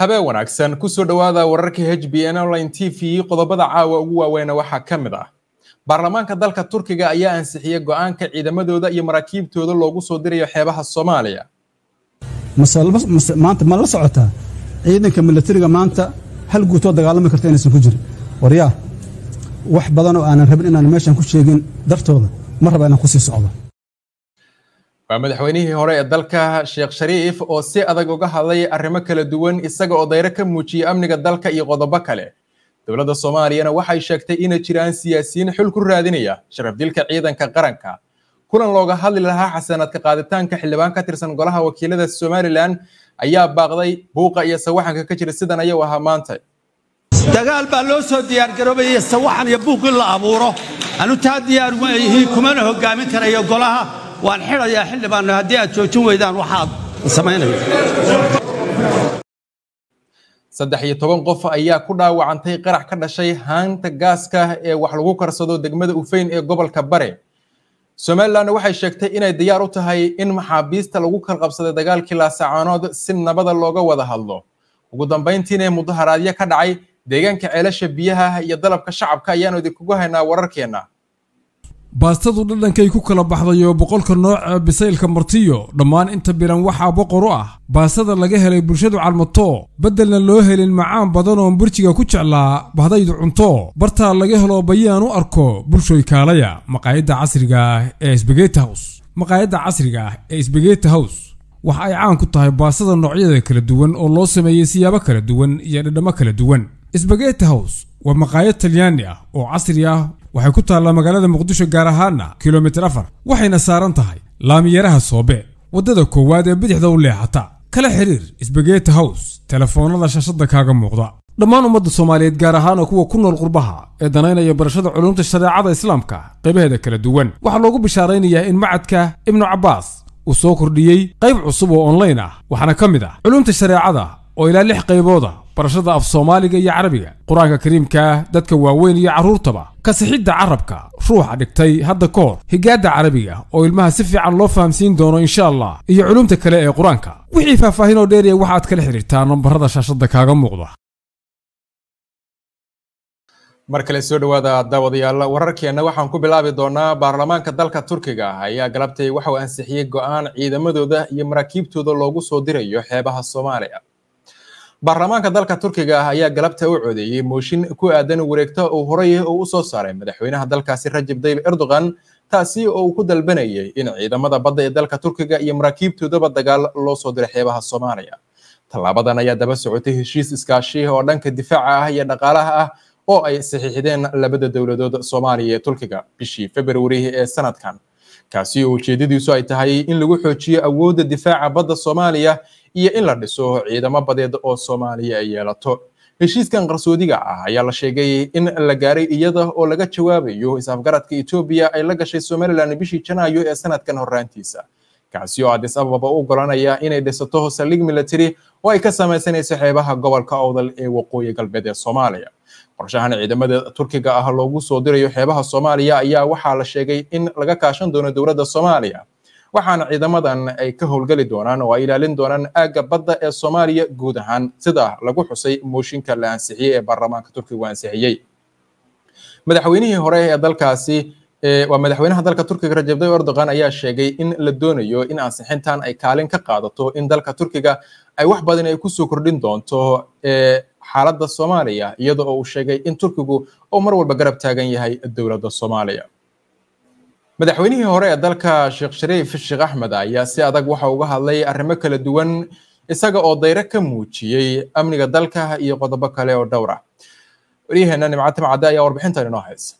habeen wanaagsan kusoo dhowaada wararka h b n online t v qodobada caawa ugu waaweyna waxaa ka mid ah baarlamaanka dalka turkiga ayaa ansixiyey go-aanka ciidamadooda iyo maraakiibtooda loogu soo dirayo xeebaha soomaaliya maanta ma la socotaa ciidanka milatariga maanta hal guutoo dagaalami karta inaysan ku jirin waryaa wax badan oo aanan rabin inaan meeshan ku sheegin dartooda ma raba inaan kusii socdo waa madaxweynihii hore ee dalka sheekh shariif oo si adag uga hadlay arrimo kala duwan isaga oo dayro ka muujiyey amniga dalka iyo qodobo kale dowladda soomaaliyana waxay sheegtay inay jiraan siyaasiyiin xul ku raadinaya sharaf dilka ciidanka qaranka kulan looga hadli lahaa xasanaadka qaaditaanka xildhibaan ka tirsan golaha wakiilada somalilan ayaa baaqday buuqa iyo sawaxanka ka jira sidan ayuu ahaa maanta dagaal baa loo soo diyaargaroobaya sawaxan iyo buuq in la abuuro anu taa diyaar ma yihiin kumana hogaamin karayo golaha waan xidhayaa xildhibaanno haddii aad joojin weydaan waxaad samaynaya saddex iyo toban qof ayaa ku dhaawacantay qarax ka dhashay haanta gaaska ee wax lagu karsado degmada ufeyn ee gobolka bare somalilanna waxay sheegtay inay diyaar u tahay in maxaabiista lagu kalqabsaday dagaalkii laasacaanood si nabada looga wada hadlo ugu dambayntiina mudaharaadyo ka dhacay deegaanka ceelasha biyaha iyo dalabka shacabka ayaanu idinkugu haynaa wararkeenna baastadu dhadhankay ku kala baxday oo boqolka nooca bisaylka martiyo dhammaan inta biran waxaa boqor u ah baastada laga helay bulshadu calmato beddelna loo helin macaan badan oon burjiga ku jeclaa bahdaydu cunto bartaa laga helo bayaan u arko bulshoy kaalaya maqaayadda casriga ah ee sbegeti hows maqaayadda casriga ah ee sbegeti hows waxa ay caan ku tahay baastada noocyada kala duwan oo loo sameeyey siyaabo kala duwan iyo dhadhammo kala duwan sbegeti hows waa maqaayad talyaani ah oo casri ah waxay ku taallaa magaalada muqdisho gaar ahaana kilomitir afar waxayna saaran tahay laamiyaraha soobe waddada koowaad ee bidixda u leexata kala xiriir sbegeti hows telefoonnada shashadda kaaga muuqda dhammaan ummadda soomaaliyeed gaar ahaana kuwa ku nool qurbaha ee danaynaya barashada culumta shareecada islaamka qaybaheeda kala duwan waxaa loogu bishaaraynayaa in macadka ibnu cabbaas uu soo kordhiyey qayb cusub oo onlayn ah waxaana ka mid ah culumta shareecada oo ilaa lix qaybooda barashada af soomaaliga iyo carabiga qur-aanka kariimka dadka waaweyn iyo carruurtaba kasixidda carabka ruuxa dhigtay hadda ka hor higaadda carabiga oo ilmaha si fiican loo fahamsiin doono insha allah iyo culumta kale ee qur-aanka wixii faahfaahin oo dheeriya waxaad kala xidhiirtaa nambarada shaashadda kaaga muuqda mar kale soo dhowaada daawadayaal wararkeenna waxaan ku bilaabi doonaa baarlamaanka dalka turkiga ayaa galabtay waxa uu ansixiyey go-aan ciidamadooda iyo maraakiibtooda loogu soo dirayo xeebaha soomaaliya baarlamaanka dalka turkiga ah ayaa galabta u codeeyey mooshin ku aadan wareegto uu horay uu u soo saaray madaxweynaha dalkaasi rajab tayyib erdogan taasi oo uu ku dalbanayay in ciidamada badda ee dalka turkiga iyo maraakiibtoodaba dagaal loo soo diray xeebaha soomaaliya tallaabadan ayaa daba socotay heshiis iskaashi oo dhanka difaaca ah iyo dhaqaalaha ah oo ay saxiixdeen labada dowladood soomaaliya iyo turkiga bishii februari ee sanadkan kaasi oo ujeedadiisu ay tahay in lagu xoojiyo awoodda difaaca badda soomaaliya iyo in la dhiso ciidamo badeed oo soomaaliya ay yeelato heshiiskan qarsoodiga ah ayaa la sheegay in la gaaray iyada oo laga jawaabayo is-afgaradka etoobiya ay la gashay somalilan bishii janaayo ee sanadkan horraantiisa kaasi oo addis ababa u ogolanaya inay dhisato saldhig military oo ay ka samaysanayso xeebaha gobolka owdal ee waqooyi galbeed ee soomaaliya qorshahan ciidamada turkiga ah loogu soo dirayo xeebaha soomaaliya ayaa waxaa la sheegay in laga kaashan doono dowladda soomaaliya waxaana ciidamadan ay ka howlgeli doonaan oo ay ilaalin doonaan aagga badda ee soomaaliya guud ahaan sida lagu xusay mooshinka la ansixiyey ee baarlamaanka turkigu ansixiyey madaxweynihii hore ee dalkaasi waa madaxweynaha dalka turkiga rajab tayyib erdogan ayaa sheegay in la doonayo in ansixintan ay kaalin ka qaadato in dalka turkiga ay wax badan ay kusoo kordhin doonto xaaladda soomaaliya iyada oo uu sheegay in turkigu uu mar walba garab taagan yahay dowladda soomaaliya madaxweynihii hore ee dalka sheekh shariif sheekh axmed ayaa si adag waxa uga hadlay arrimo kala duwan isaga oo dayro ka muujiyey amniga dalka iyo qodobo kale oo dhowr ah waryaheena nimcad timcadde ayaa warbixintan inoo haysa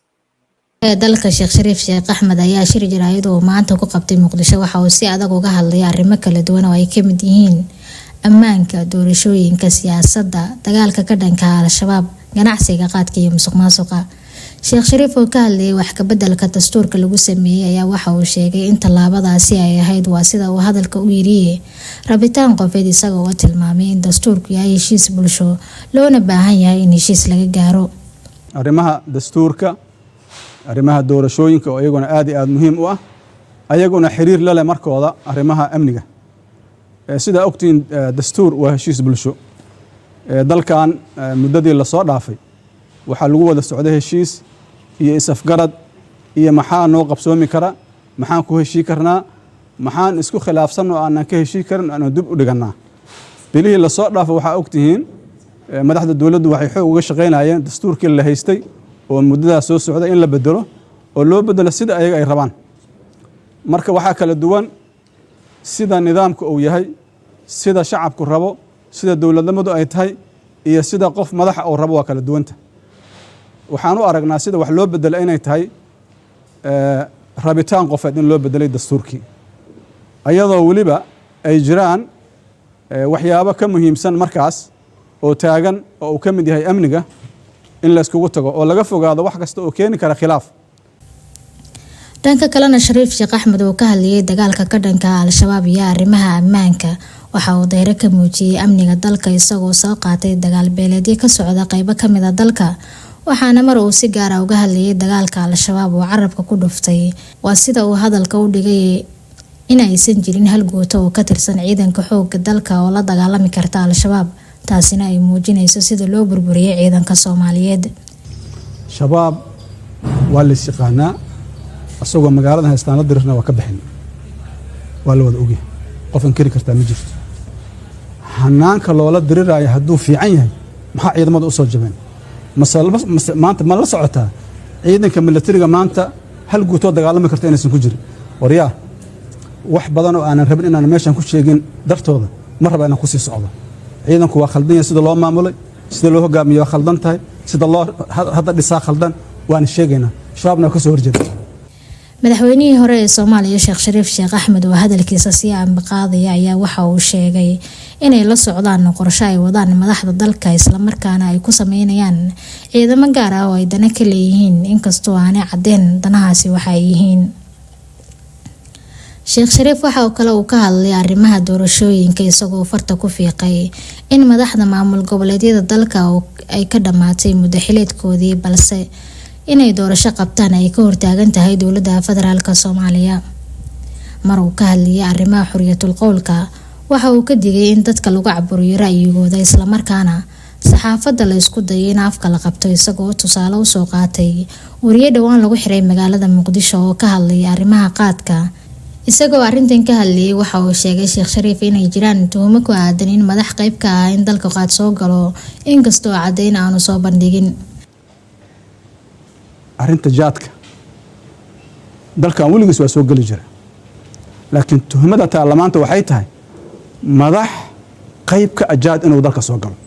dalka sheekh shariif sheekh axmed ayaa shir jaraayad uu maanta ku qabtay muqdisho waxa uu si adag uga hadlay arrimo kala duwan oo ay ka mid yihiin ammaanka doorashooyinka siyaasadda dagaalka ka dhanka al-shabaab ganacsiga qaadka iyo musuq maasuqa sheekh shariif oo ka hadlayay wax kabeddelka dastuurka lagu sameeyey ayaa waxa uu sheegay in tallaabadaasi ay ahayd waa sida uu hadalka u yiriye rabitaan qofeed isaga oo tilmaamay in dastuurku yahay heshiis bulsho loona baahan yahay in heshiis laga gaaro arrimaha dastuurka arrimaha doorashooyinka oo iyaguna aad iyo aad muhiim u ah ayaguna xiriir la leh markooda arrimaha amniga sidaa ogtihiin dastuur waa heshiis bulsho dalkan muddadii lasoo dhaafay waxaa lagu wada socday heshiis iyo isafgarad iyo maxaa noo qabsoomi kara maxaan ku heshii karnaa maxaan isku khilaafsan oo aanan ka heshii karin aanu dib u dhigannaa bilihii lasoo dhaafo waxaa ogtihiin madaxda dowladdu waxay xoog uga shaqaynayeen dastuurkii la haystay oo muddadaas soo socda in la bedelo oo loo bedelo sida ayaga ay rabaan marka waxaa kala duwan sida nidaamka uu yahay sida shacabku rabo sida dowladnimadu ay tahay iyo sida qof madaxa uu rabo waa kala duwanta waxaan u aragnaa sida wax loo bedelo inay tahay rabitaan qofeed in loo bedelay dastuurkii ayadoo weliba ay jiraan waxyaabo ka muhiimsan markaas oo taagan oo uu ka mid yahay amniga in layskugu tago oo laga fogaado wax kasta oo keeni kara khilaaf dhanka kalena shariif sheekh axmed oo ka hadlayay dagaalka ka dhanka al-shabaab iyo arrimaha ammaanka waxa uu dayro ka muujiyey amniga dalka isagoo soo qaatay dagaal beeleedyo ka socda qeybo kamid a dalka waxaana mar uu si gaara uga hadlayay dagaalka al-shabaab oo carabka ku dhuftay waa sida uu hadalka u dhigay in aysan jirin hal guuto oo ka tirsan ciidanka xooga dalka oo la dagaalami karta al-shabaab taasina ay muujinayso sida loo burburiyay ciidanka soomaaliyeed shabaab waa lays yaqaanaa asagoo magaalada haystaan la dirirna waa ka bixin waa la wada ogyahay qof inkeri kartaa ma jirto hanaanka loola diriraayo hadduu fiican yahay maxaa ciidamada u soo jabeen maanta ma la socotaa ciidanka milatariga maanta hal guutoo dagaalami karta inaysan ku jirin waryaa wax badan oo aanan rabin inaan meeshan ku sheegin dartooda ma raba inaan kusii socdo ciidanku waa khaldan yahay sida loo maamulay sida loo hogaamiye waa khaldan tahay sida loo hadda dhisaa khaldan waana sheegaynaa shabaabna waa ka soo horjeeda madaxweynihii hore ee soomaaliya sheekh shariif sheekh axmed oo hadalkiisa sii ambaqaadaya ayaa waxa uu sheegay inay la socdaan qorsho ay wadaan madaxda dalka islamarkaana ay ku sameynayaan ciidamo gaar ah oo ay dana ka leeyihiin inkastoo aanay cadeen danahaasi waxa ay yihiin sheekh shariif waxa oo kale uu ka hadlay arrimaha doorashooyinka isagoo farta ku fiiqay in madaxda maamul goboleedyada dalka ay ka dhammaatay muddo xileedkoodii balse inay doorasho qabtaan ay ka hortaagan tahay dowladda federaalk soomaaliya mar uu ka hadlayay arrimaha xuriyatul qowlka waxa uu ka digay in dadka lagu caburiyo ra'yigooda islamarkaana saxaafadda la isku dayay in afka la qabto isagoo tusaale usoo qaatay wariye dhowaan lagu xiray magaalada muqdisho oo ka hadlayay arrimaha qaadka isagoo arrintan ka hadlayay waxa uu sheegay sheekh shariif inay jiraan tuhumo ku aadan in madax qeyb ka ah in dalka qaad soo galo inkastoo caddayn aanu soo bandhigin arrinta jaadka dalkan weligiis waa soo geli jira laakiin tuhmada taarlamaanta waxay tahay madax qayb ka a jaad inuu dalka soo galo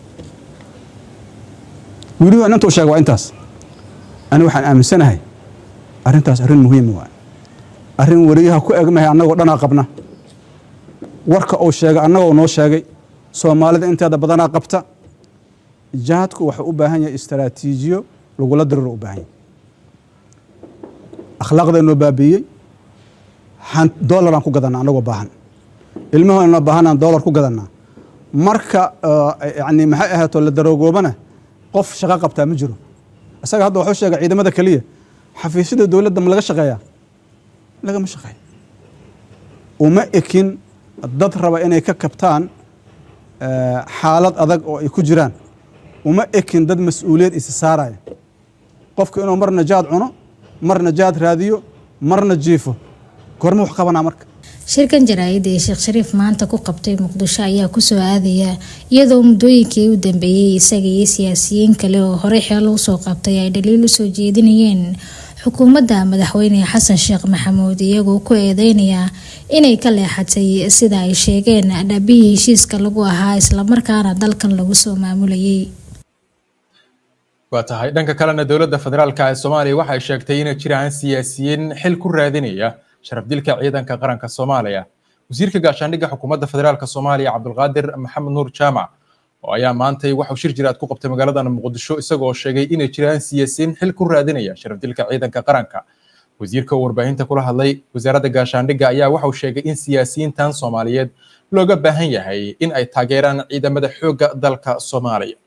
weliba inantuu sheega waa intaas ani waxaan aaminsanahay arrintaas arrin muhiima waa arrin wariyaha ku egmahay annagoo dhanaa qabna warka uu sheegay annagoo noo sheegay soomaalida inteeda badanaa qabta jaadku waxuu u baahan yahay istaraatiijiyo lagula diriro u baahan yahay akhlaaqdaynoo baabiiyey dolaraan ku gadanaa annagoo baahan ilmahoonoo baahanaan dolar ku gadanaa marka yani maxay ahaato la daroogoobana qof shaqo qabtaa ma jiro isaga hadda waxuu sheegay ciidamada keliya xafiisyada dowladda ma laga shaqeeyaa lagama shaqeeyo uma ekin dad raba inay ka kabtaan xaalad adag oo ay ku jiraan uma ekin dad mas-uuliyad isi saaraya qofku inuu marna jaad cuno marna jaad raadiyo marna jiifo gorma wax qabanaa marka shirkan jaraa'id ee sheekh shariif maanta ku qabtay muqdisho ayaa kusoo aadaya iyadoo muddooyinkii u dambeeyey isaga iyo siyaasiyiin kale oo horey xeelo usoo qabtay ay dhaliil usoo jeedinayeen xukuumadda madaxweyne xasan sheekh maxamuud iyagoo ku eedeynaya inay ka leexatay sida ay sheegeen dhabihii heshiiska lagu ahaa islamarkaana dalkan lagu soo maamulayay waa tahay dhanka kalena dowladda federaalka ee soomaaliya waxay sheegtay inay jiraan siyaasiyiin xil ku raadinaya sharaf dilka ciidanka qaranka soomaaliya wasiirka gaashaandhigga xukuumadda federaalka soomaaliya cabdulqaadir maxamed nuur jaamac oo ayaa maantay waxuu shir jiraad ku qabtay magaalada muqdisho isagoo sheegay inay jiraan siyaasiyiin xil ku raadinaya sharaf dilka ciidanka qaranka wasiirka uu warbaahinta kula hadlay wasaaradda gaashaandhigga ayaa waxau sheegay in siyaasiyiintan soomaaliyeed looga baahan yahay in ay taageeraan ciidamada xoogga dalka soomaaliya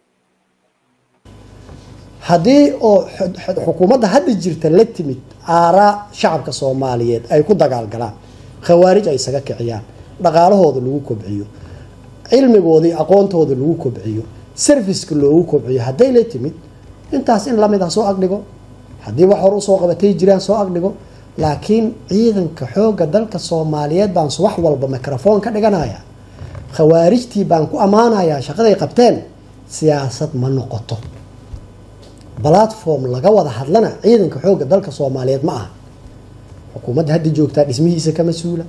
haddii oo xukuumadda hadda jirta la timid aaraa shacabka soomaaliyeed ay ku dagaalgalaan khawaarij ay isaga kiciyaan dhaqaalahooda lagu kobciyo cilmigoodii aqoontooda lagu kobciyo serviceka loogu kobciyo hadday la timid intaas in lamid ah soo agdhigo haddii wax hor usoo qabatay jiraan soo agdhigo laakiin ciidanka xoogga dalka soomaaliyeed baan wax walba microphone ka dhiganaya khawaarijtii baan ku ammaanayaa shaqaday qabteen siyaasad ma noqoto platform laga wada hadlana ciidanka xoogga dalka soomaaliyeed ma aha xukuumadda hadda joogtaa dhismihiisa ka mas-uula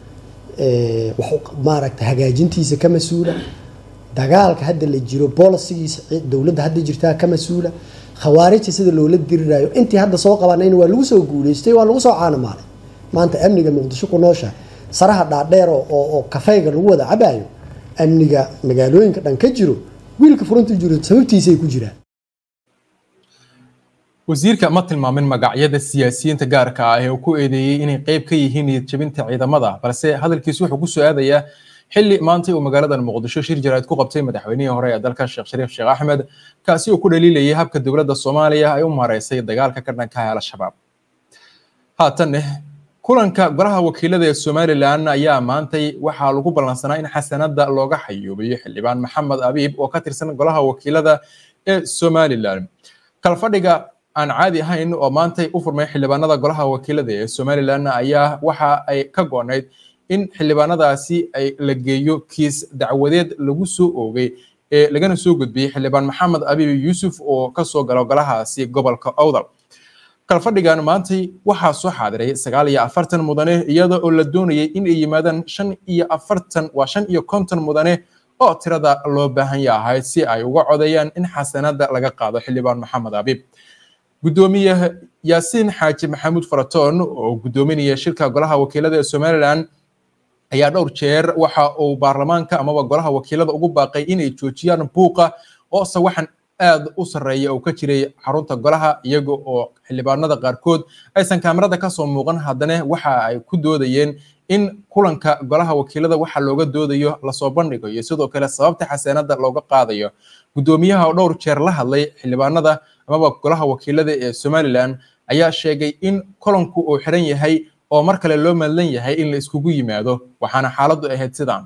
maaragta hagaajintiisa ka mas-uula dagaalka hadda la jiro bolisigiisa dowladda hadda jirtaa ka mas-uula khawaarijta sida loola diriraayo intii hadda soo qabanayna waa lagu soo guuleystay waa lagu soo caanamaalay maanta amniga muqdisho ku noosha saraha dhaadheer oo kafeyga lagu wada cabaayo amniga magaalooyinka dhan ka jiro wiilka furunta jiro sababtiisay ku jiraan wasiirka ma tilmaamin magacyada siyaasiyiinta gaarka ah ee uu ku eedeeyey inay qayb ka yihiin niyadjabinta ciidamada balse hadalkiisu wuxuu ku soo aadayaa xilli maantay uu magaaladan muqdisho shir jaraa'id ku qabtay madaxweynihii hore ee dalka sheekh shariif sheekh axmed kaasi uu ku dhaliilayay habka dowladda soomaaliya ay u maareysay dagaalka ka dhanka ah al-shabaab haatanne kulanka golaha wakiilada ee somalilan ayaa maantay waxaa lagu ballansanaa in xasanada looga xayuubiyo xildhibaan maxamed abiib oo ka tirsan golaha wakiilada ee somalilan kalfadhiga aan caadi ahayn oo maantay u furmay xildhibaanada golaha wakiilada ee somalilan ayaa waxa ay ka goonayd in xildhibaanadaasi ay la geeyo kiis dacwadeed lagu soo oogay ee lagana soo gudbiyey xildhibaan maxamed abiib yuusuf oo kasoo galo golahaasi gobolka owdal kalfadhigan maantay waxaa soo xaadiray sagaal iyo afartan mudane iyada oo la doonayay in ay yimaadaan shan iyo afartan waa shan iyo konton mudane oo tirada loo baahan yahay si ay uga codeeyaan in xasanada laga qaado xildhibaan maxamed abiib gudoomiye yaasiin xaaji maxamuud faratoon oo gudoominaya shirka golaha wakiilada ee somalilan ayaa dhowr jeer waxa uu baarlamaanka amaba golaha wakiilada ugu baaqay inay joojiyaan buuqa oo sawaxan aad u sarreeya oo ka jiray xarunta golaha iyaga oo xildhibaanada qaarkood aysan kaamirada kasoo muuqan haddana waxa ay ku doodayeen in kulanka golaha wakiilada waxa looga doodayo lasoo bandhigayo sidoo kale sababta xasaanada looga qaadayo gudoomiyaha oo dhowr jeer la hadlay xildhibaanada amaba golaha wakiilada ee somalilan ayaa sheegay in kulanku uu xiran yahay oo mar kale loo madlan yahay in la iskugu yimaado waxaana xaaladdu ahayd sidaan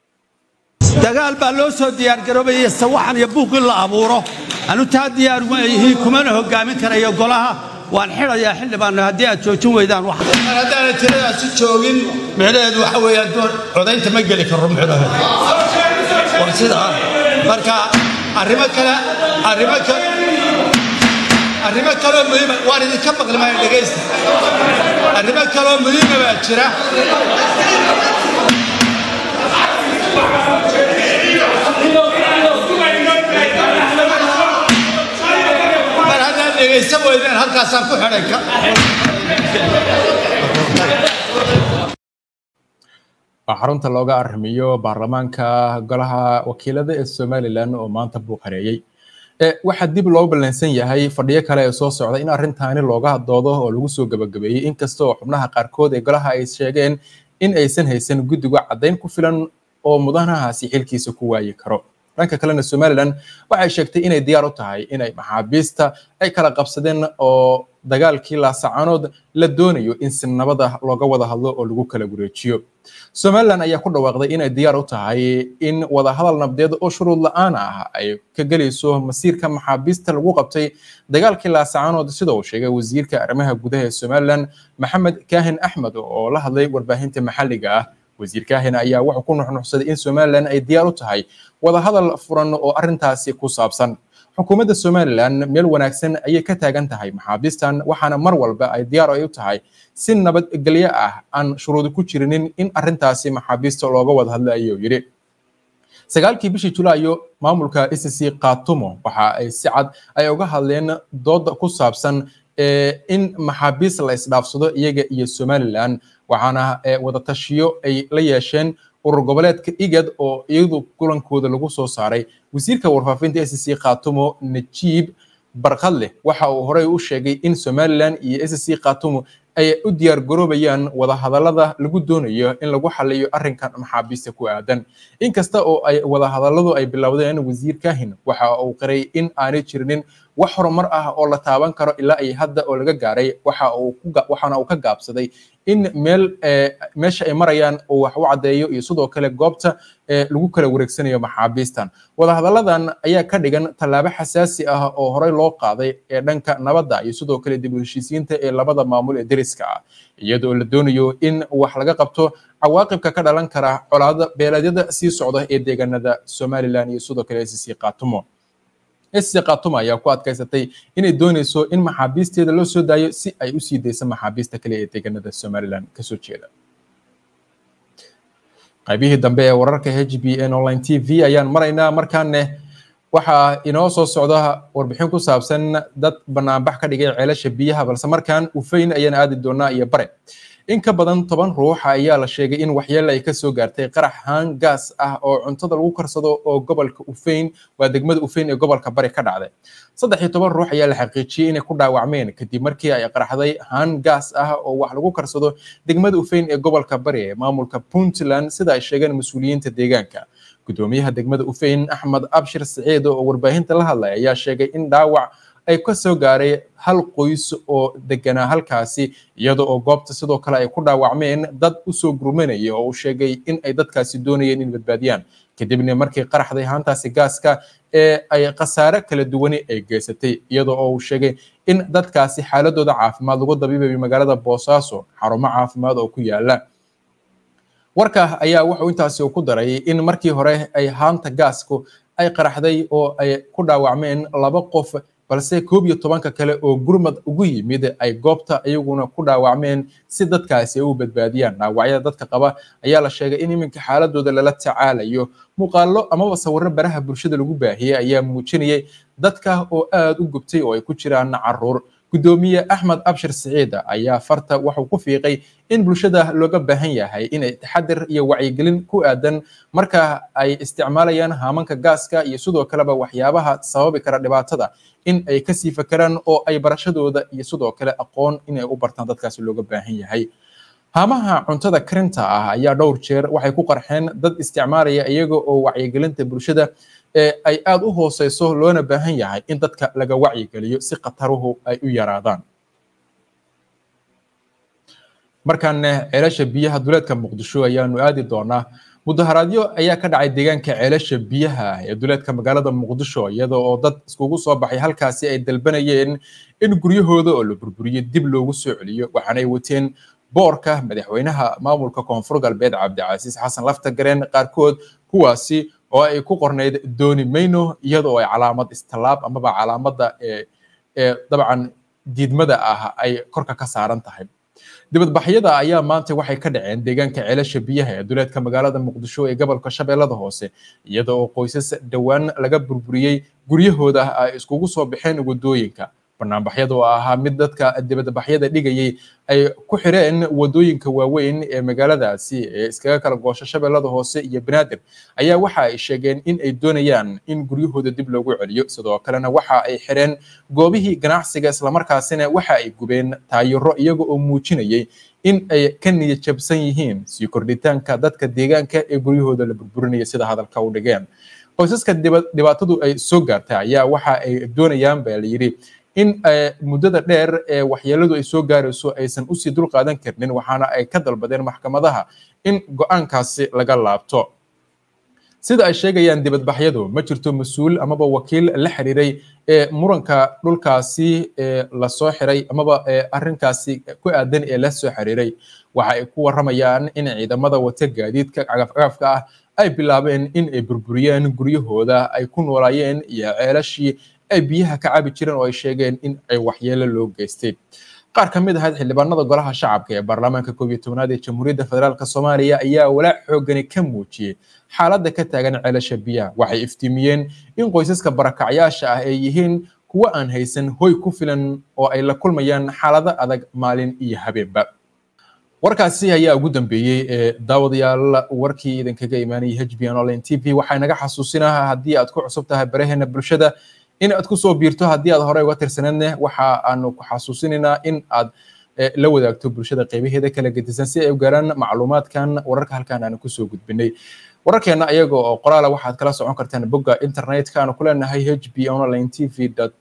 dagaal baa loo soo diyaargaroobayay sawaxan iyo buuq in la abuuro anu taa diyaar ma yihiin kumana hogaamin karayo golaha waan xidhayaa xildhibaanno haddii aad joojin weydaan wax haddaana tiradaasi joogin micnaheedu waxa weeyaan codaynta ma geli karo micnaheedu waa sidaa marka arrimo kale arrimo kale arrimo kaloo muhiima waan idinka maqli maayo dhegaysta arrimo kaloo muhiima baa jira mar haddaan dhegaysan weydeen halkaasaan ku xidhay ka waa xarunta looga arrimiyo baarlamaanka golaha wakiilada ee somalilan oo maanta buu qareeyey waxaa dib loo ballansan yahay fadhiyo kale ee soo socda in arrintaani looga doodo oo lagu soo gabagabeeyey inkasta oo xubnaha qaarkood ee golaha ay sheegeen in aysan haysan guddiga caddayn ku filan oo mudanahaasi xilkiisa ku waayi karo dhanka kalena somalilan waxay sheegtay inay diyaar u tahay inay maxaabiista ay kala qabsadeen oo dagaalkii laasacanood la doonayo in si nabada looga wada hadlo oo lagu kala wareejiyo somalilan ayaa ku dhawaaqday inay diyaar u tahay in wadahadal nabdeed oo shuruud la-aan ah ay ka gelayso masiirka maxaabiista lagu qabtay dagaalkii laasacanood sida uu sheegay wasiirka arrimaha gudaha ee somalilan maxamed kaahin axmed oo la hadlay warbaahinta maxalliga ah wasiir kaahin ayaa wuxuu ku nuxnuxsaday in somalilan ay diyaar u tahay wadahadal furan oo arrintaasi ku saabsan xukuumadda somalilan meel wanaagsan ayay ka taagan tahay maxaabiistan waxaana mar walba ay diyaar ay u tahay si nabadgelyo ah aan shuruudi ku jirinin in arrintaasi maxaabiista looga wada hadla ayuu yidhi sagaalkii bishii julaayo maamulka icc katumo waxa ay si cad ay uga hadleen dooda ku saabsan in maxaabiis la isdhaafsado iyaga iyo somalilan waxaana wadatashiyo ay la yeesheen urur goboleedka igad oo iyadu kulankooda lagu soo saaray wasiirka warfaafinta scc khatumo najiib barkadleh waxa uu horey u sheegay in somalilan iyo scc khatumo ay u diyaar garoobayaan wadahadallada lagu doonayo in lagu xaliyo arrinkan maxaabiista ku aadan inkasta oo ay wadahadalladu ay bilowdeen wasiir kahin waxa uu qiray in aanay jirinin wax horumar ah oo la taaban karo ilaa ay hadda oo laga gaaray waxa uu waxaana uu ka gaabsaday in meel meesha ay marayaan uu wax u caddeeyo iyo sidoo kale goobta lagu kala wareegsanayo maxaabiistan wadahadalladan ayaa ka dhigan tallaabo xasaasi ah oo horey loo qaaday ee dhanka nabadda iyo sidoo kale dib u heshiisiinta ee labada maamul ee deriska ah iyadoo la doonayo in wax laga qabto cawaaqibka ka dhalan kara colaada beeleedyada sii socda ee deegaanada somalilan iyo sidoo kale sc katumo sc katumo ayaa ku adkaysatay inay doonayso in maxaabiisteeda loo soo daayo si ay u sii dayso maxaabiista kale ee deegaanada somalilan kasoo jeeda qaybihii dambe ee wararka h b n online t v ayaan maraynaa markaane waxaa inoo soo socda warbixin ku saabsan dad banaanbax ka dhigay ceelasha biyaha balse markaan ufayn ayaan aadi doonaa iyo bare in ka badan toban ruux ayaa la sheegay in waxyeele ay kasoo gaartay qarax haan gaas ah oo cuntada lagu karsado oo gobolka ufayn waa degmada ufayn ee gobolka bari ka dhacday saddex iyo toban ruux ayaa la xaqiijiyey inay ku dhaawacmeen kadib markii ay qaraxday haan gaas ah oo wax lagu karsado degmada ufayn ee gobolka bari ee maamulka puntland sida ay sheegeen mas-uuliyiinta deegaanka gudoomiyaha degmada ufayn axmed abshir saciid oo warbaahinta la hadlay ayaa sheegay in dhaawac ay ka soo gaaray hal qoys oo deganaa halkaasi iyada oo goobta sidoo kale ay ku dhaawacmeen dad usoo gurmanaya oo uu sheegay in ay dadkaasi doonayeen in badbaadiyaan kadibna markii qaraxday haantaasi gaaska ee ay khasaare kala duwani ay geysatay iyada oo uu sheegay in dadkaasi xaaladooda caafimaad lagu dabiibayo magaalada boosaaso xarumo caafimaad oo ku yaala warka ayaa wuxuu intaasi ku daray in markii hore ay haanta gaasku ay qaraxday oo ay ku dhaawacmeen laba qof balse koob iyo tobanka kale oo gurmad ugu yimid ay goobta iyaguna ku dhaawacmeen si dadkaasi ay u badbaadiyaan dhaawacyada dadka qaba ayaa la sheegay in iminka xaaladooda lala tacaalayo muuqaallo amaba sawirro baraha bulshada lagu baahiyey ayaa muujinayay dadka oo aad u gubtay oo ay ku jiraan caruur gudoomiye axmed abshir siciida ayaa farta wuxuu ku fiiqay in bulshada looga baahan yahay inay taxadir iyo wacyigelin ku aadan marka ay isticmaalayaan haamanka gaaska iyo sidoo kaleba waxyaabaha sababi kara dhibaatada in ay kasii fakeraan oo ay barashadooda iyo sidoo kale aqoon inay u bartaan dadkaasi looga baahan yahay haamaha cuntada karinta ah ayaa dhowr jeer waxay ku qarxeen dad isticmaalaya iyaga oo wacyigelinta bulshada ee ay aad u hooseyso loona baahan yahay in dadka laga wacyigeliyo si khataruhu ay u yaraadaan markaane ceelasha biyaha duleedka muqdisho ayaanu aadi doonaa mudaharaadyo ayaa ka dhacay deegaanka ceelasha biyaha ee duleedka magaalada muqdisho iyada oo dad iskugu soo baxay halkaasi ay dalbanayeen in guryahooda oo la burburiyo dib loogu soo celiyo waxaanay wateen boorka madaxweynaha maamulka koonfur galbeed cabdicasiis xasan laftagareen qaarkood kuwaasi oo ay ku qornayd dooni mayno iyada oo ay calaamad istallaab amaba calaamadda ee dabcan diidmada ah ay korka ka saaran tahay dibadbaxyada ayaa maanta waxay ka dhaceen deegaanka ceelasha biyaha ee duleedka magaalada muqdisho ee gobolka shabeellada hoose iyada oo qoysas dhowaan laga burburiyey guryahooda ay iskugu soo baxeen wadooyinka banaanbaxyada oo ahaa mid dadka dibadbaxyada dhigayay ay ku xireen wadooyinka waaweyn ee magaaladaasi ee iskaga kala goosho shabeellada hoose iyo banaadir ayaa waxa ay sheegeen in ay doonayaan in guryahooda dib loogu celiyo sidoo kalena waxa ay xireen goobihii ganacsiga islamarkaasina waxa ay gubeen taayiro iyaga oo muujinayay in ay ka niyad jabsan yihiin sii kordhitaanka dadka deegaanka ee guryahooda la burburinaya sida hadalka u dhigeen qoysaska dhibaatadu ay soo gaartay ayaa waxa ay doonayaan baa layidhi in muddada dheer ee waxyeeladu ay soo gaarayso aysan usii dul qaadan karnin waxaana ay ka dalbadeen maxkamadaha in go-aankaasi laga laabto sida ay sheegayaan dibadbaxyadu ma jirto mas-uul amaba wakiil la xiriiray ee muranka dhulkaasi ee lasoo xiray amaba arrinkaasi ku aadan ee la soo xiriiray waxa ay ku warramayaan in ciidamada wata gaadiidka cagafcagafka ah ay bilaabeen in ay burburiyeen guryahooda ay ku noolaayeen iyo ceelashii ay biyaha ka cabi jireen oo ay sheegeen in ay waxyeelo loo geystay qaar ka mid ahayd xildhibaanada golaha shacabka ee baarlamaanka koob iyo tobnaad ee jamhuuriyadda federaalk soomaaliya ayaa walaac xoogani ka muujiyey xaaladda ka taagan ceelasha biyaha waxay iftiimiyeen in qoysaska barakacyaasha ah ay yihiin kuwo aan haysan hoy ku filan oo ay la kulmayaan xaalado adag maalin iyo habeenba warkaasi ayaa ugu dambeeyey ee daawadayaal warkii idinkaga imaanayay h b n online t v waxaa naga xasuusinaha haddii aad ku cusub tahay baraheena bulshada in aad kusoo biirto haddii aad horey uga tirsaneedne waxa aanu ku xasuusinaynaa in aad la wadaagto bulshada qeybaheeda kala gedisan si ay u gaaraan macluumaadkan wararka halkaan aan kusoo gudbinay wararkeena ayaga oo qoraala waxaad kala socon kartaan bogga internetka aanu ku leenahay h b online tv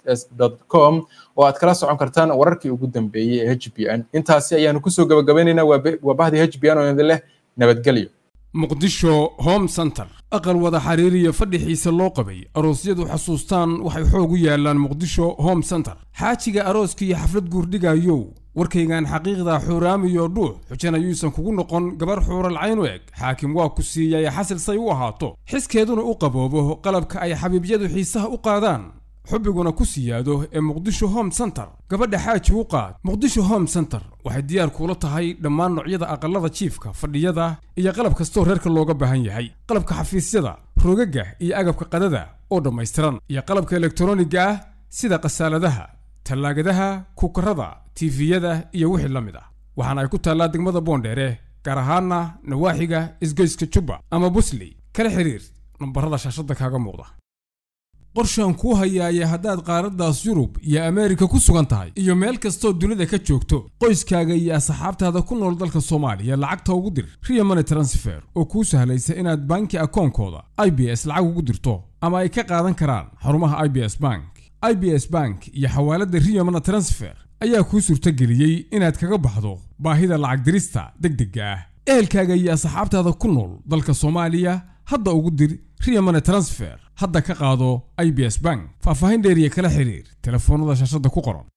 com oo aad kala socon kartaan wararkii ugu dambeeyey ee h b n intaasi ayaanu kusoo gabagabaynaynaa waa bahdii h b n oo idin leh nabadgelyo muqdisho home center aqal wada xiriiriya fadhixiisa loo qabay aroosyadu xasuustaan waxay xoog u yaalaan muqdisho home center xaajiga arooska iyo xaflad guurdhigayow warkaygan xaqiiqda xuuraamiyo dhuux xujana yuusan kugu noqon gabar xuuralcayn u eg xaakim waa ku siiyay xasil say u ahaato xiskeeduna u qaboobo qalabka ay xabiibyadu xiisaha u qaadaan xubbiguna ku siyaado ee muqdisho home center gabadha xaaji u qaad muqdisho home center waxay diyaar kuula tahay dhammaan noocyada aqallada jiifka fadhiyada iyo qalab kastoo reerka looga baahan yahay qalabka xafiisyada rogaga iyo agabka qadada oo dhammaystiran iyo qalabka elektroniga ah sida khasaaladaha tallaagadaha kukarada tiifiyada iyo wixii la mid ah waxaana ay ku taallaa degmada boondheere gaar ahaana nawaaxiga isgoyska jubba ama busley kala xiriir nambarada shaashadda kaaga muuqda qorshaan kuu hayaaya haddaad qaaraddaas yurub iyo ameerika ku sugan tahay iyo meel kastoo dunida ka joogto qoyskaaga iyo asxaabtaada ku nool dalka soomaaliya lacagta ugu dir riya money transfer oo kuu sahlaysa inaad banki akoonkooda i b s lacag ugu dirto ama ay ka qaadan karaan xarumaha i b s bank i b s bank iyo xawaaladda riya money transfer ayaa kuu suurtageliyey inaad kaga baxdo baahida lacag dirista degdegga ah ehelkaaga iyo asxaabtaada ku nool dalka soomaaliya hadda ugu dir riya money transfer hadda ka qaado i b s bank faahfaahin dheeriya kala xiriir telefoonnada shaashadda ku qoran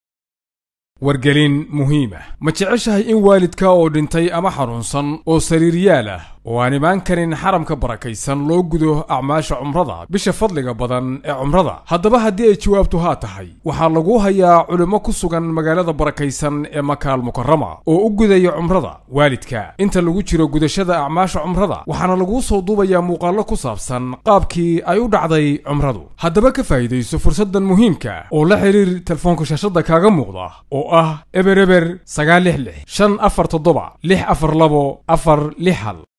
wargelin muhiima ma jeceshahay in waalidka oo dhintay ama xanuunsan oo sariiryaal ah oo aan imaan karin xaramka barakaysan loo gudo acmaasha cumrada bisha fadliga badan ee cumrada haddaba haddii ay jawaabtu haa tahay waxaa lagu hayaa culimmo ku sugan magaalada barakaysan ee makaal mukarama oo u gudaya cumrada waalidka inta lagu jiro gudashada acmaasha cumrada waxaana laguu soo duubayaa muuqaallo ku saabsan qaabkii ay u dhacday cumradu haddaba ka faa'iidayso fursaddan muhiimka oo la xiriir telefoonka shaashadda kaaga muuqda oo ah eber eber sagaal lix lix shan afar toddoba lix afar labo afar lix hal